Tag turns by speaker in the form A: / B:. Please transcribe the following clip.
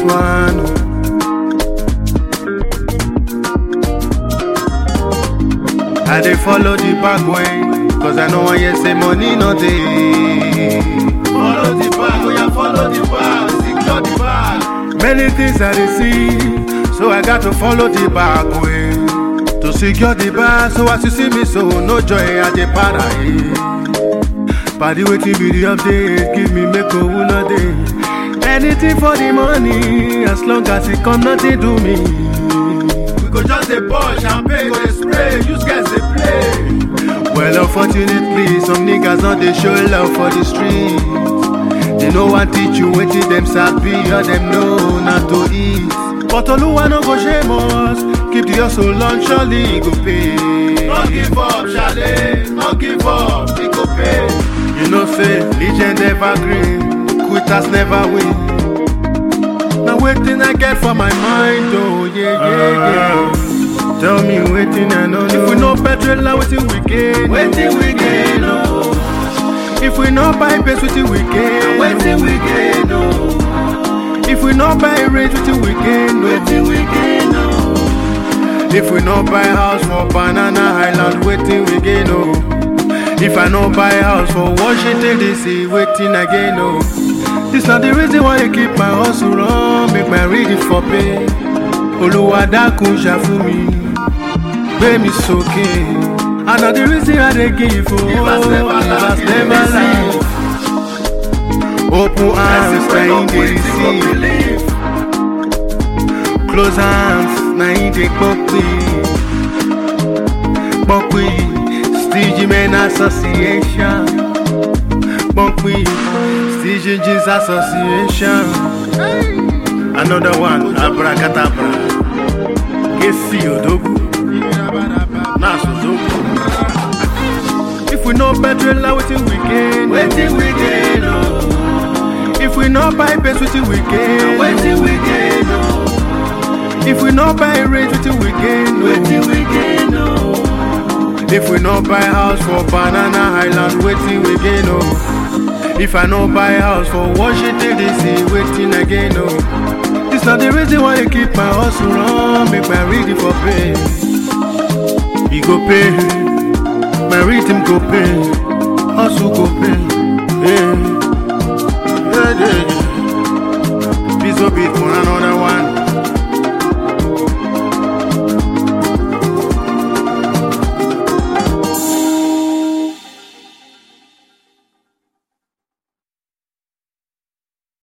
A: one. oh. I dey follow the back way, cause I know one yes say money no dey. Follow the back, oh yeah, follow the back, secure the bag. Many things I dey see, so I got to follow the back way. To secure the bag, so as you see me so, no joy I dey para eh. Paddy wetin be the update, give me make owu no dey. Anything for the money, as long as it come nothing do me. We go just dey pour champagne, go dey spray, use guys dey play. Well, unfortunately, some niggas not dey show love for the street. They no wan teach you wetin dem sabi or dem know na to eat. But Oluwa no go shame us, keep the hustle on, surely e go pay. No give up, Shale, no give up, e go pay. You know say legend evergreen, quitters never win. Now waiting I get for my mind, oh yeah, yeah, yeah. Tell me waiting I know. If we no petrol, now waiting we gain. Waiting we gain, oh. If we no buy base, waiting we gain. Waiting we gain, oh. If we no buy range, waiting we gain. Waiting we gain, oh. If we no buy house for Banana Island, waiting we gain, oh. If I no buy house for Washington DC, waiting again, oh. This not the reason why I keep my hustle on, make my reading for pay. Oluwa dákun ṣàfù mi, gbé mi sókè. And na the reason I dey give oh, give us never lie. Open arms, na him dey receive. Close arms, na him dey gbọ́pẹ́. Gbọ́pẹ́ Stigi Men Association. Gbọ́pẹ́ Stigi Jeans Association. Another one, Abracadabra. Kesi Odogu. Nas Odogu. If we no petrol, now wetin we gain? Wetin we gain, oh. If we no buy base, wetin we gain? Wetin we gain, oh. If we no buy range, wetin we gain? Wetin we gain, oh. If we no buy house for Banana Island, wetin we gain, oh. If I no buy house for Washington DC, waiting again, oh. This not the reason why I keep my hustle on, make my reading for pay. He go pay, my rhythm go pay, hustle go pay. Yeah, yeah, yeah. yeah. This will be for another one.